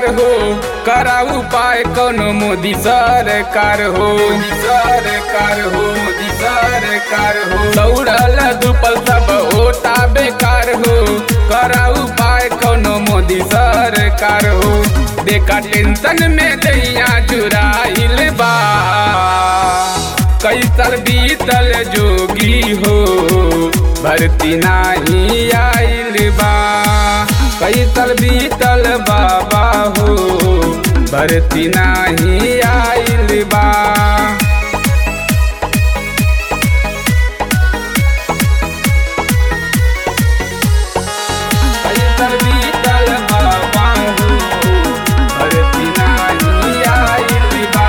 हो करा उपाय कोनो मोदी सरकार हो मोदी सरकार हो मोदी सरकार हो दौड़ल दुपल सब होता बेकार हो करा उपाय कोनो मोदी सरकार हो देखा टेंशन में दैया चुराइल बा कैसल बीतल जोगी हो भर्ती नाही आइल बा कैसल बीतल बाबा हो भर्ती नाही आइल बा कैसल बीतल बाबा हो भर्ती नाही आइल बा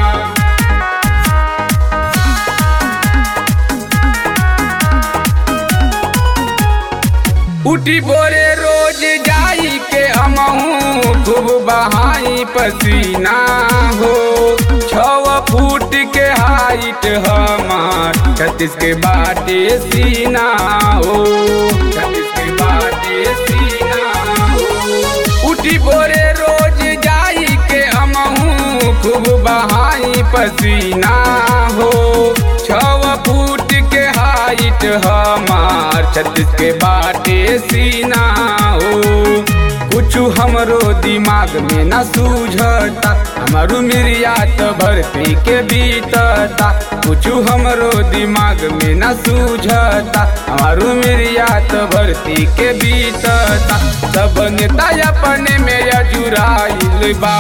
उठी बोरे रोज जाई के हमहू खूब बहाई पसीना हो छव फूट के हाइट हमार छत्तीस के बाटे सीना हो छत्तीस के बाटे सीना हो उठी बोरे रोज जाई के हमहू खूब बहाई पसीना हो छव फूट के हाइट हमार छत्तीस के बाटे सीना हो कुछ हमरो दिमाग में न सूझता हमारू मिरिया तो भर्ती के बीतता कुछ हमरो दिमाग में न सूझता हमारू मिरिया तो भर्ती के बीतता सब नेता अपने में अजुराइल बा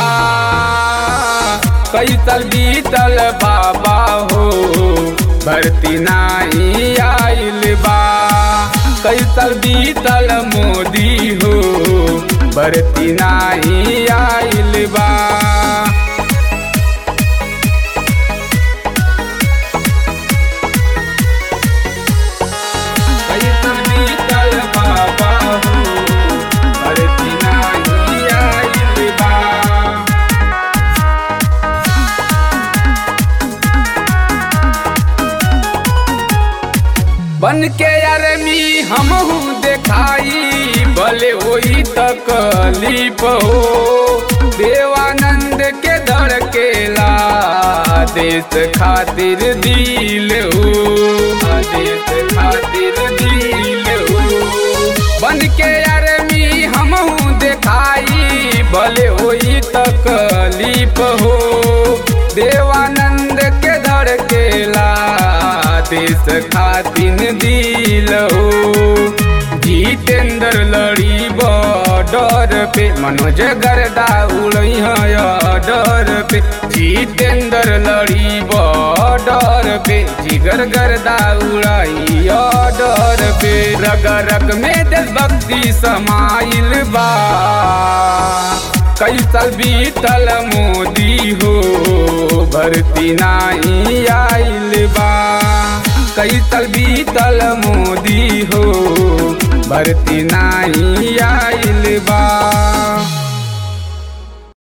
कैसल बीतल बाबा हो भर्ती नाही आइल बा कैसल बीतल मोदी हो भर्ती नाही आइल बा कैसल बीतल बाबा हो भर्ती नाही आइल बा बन के अरमी हमहू देखाई भले होई तकलीफ हो देवानंद के धड़केला देश खातिर दिल हो देश खातिर दिल हो बन के अरमी हमहू देखाई भले होई तकलीफ हो देवानंद के धड़केला देश खातिन दिल हो जितेंद्र लड़ी बॉर्डर पे मनोज गर्दा उड़ई डर पे जितेंद्र लड़ी बॉर्डर पे जिगर गर्दा उड़ाई डर पे रग रग में देशभक्ति समाइल बा कैसल बीतल मोदी हो भर्ती नाही आइल बा कैसल बीतल मोदी हो भर्ती नाही आइल बा